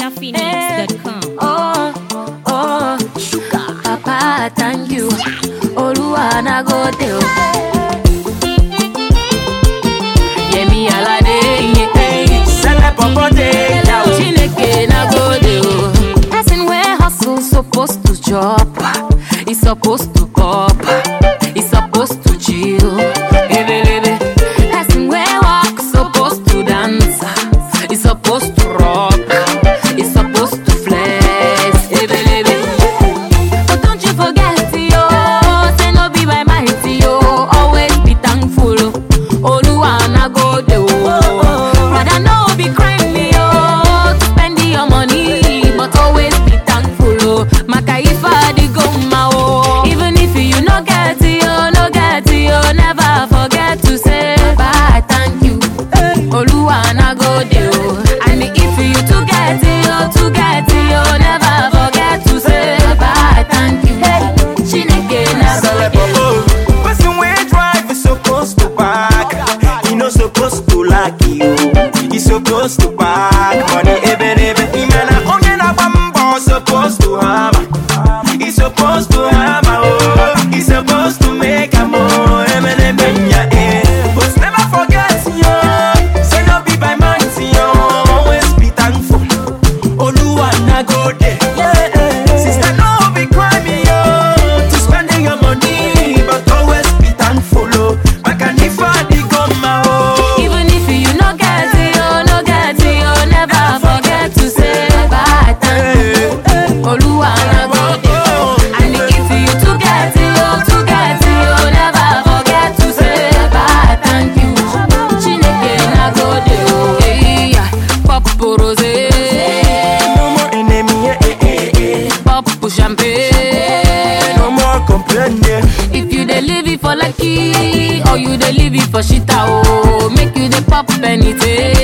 NigerPhoenix.com. Oh, oh, Papa, thank you. Oluwa na go tell. Yemi Alade, yeah. Sele popote, yao. Chineke na go dey. Person wey hustle supposed to chop, he supposed to pop, he supposed to chill. Ebelebe. Person wey walk supposed to dance, he supposed to rock, he supposed to flex. Ebelebe. But don't you forget, yo, say no be by might, yo. Always be thankful, Oluwa na go dey, oh. Brother, no be crime, yo, to spend your money, but always be thankful, oh. Maka ifa di go ma, oh. Even if you no get, yo, no get, yo, never forget to say bye, thank you. Oluwa na go dey, oh. And if you to get, yo, to get, yo, never forget to say bye, thank you. Chineke na go Sele dey, oh. popo. Person wey drive is supposed to park. He no supposed to lack you. He supposed to park money ebe n'ebe. Ime na onye na-agba mbọ supposed to hammer. He supposed to hammer oh. He supposed to make am oh. Ebe n'ebe nya eh. But never forget yo. Say no be by might yo. Always be thankful. Oluwa na go dey. Sister, no be crime, yo, to spending your money, but always be thankful, oh. Makanifa di goma, oh. Even if you no get it, oh, no get it, oh, never forget to say bye, thank you. Oluwa na go dey, oh. And if you to get it, oh, to get it, oh, never forget to say bye, thank you. Chineke na go dey, oh. Hey, yeah. Pop rose, No more enemy, eh, eh, eh, eh. pop champagne. No more complaining. If you dey live it for lucky, or you dey live it for shita, oh, make you dey pop anything.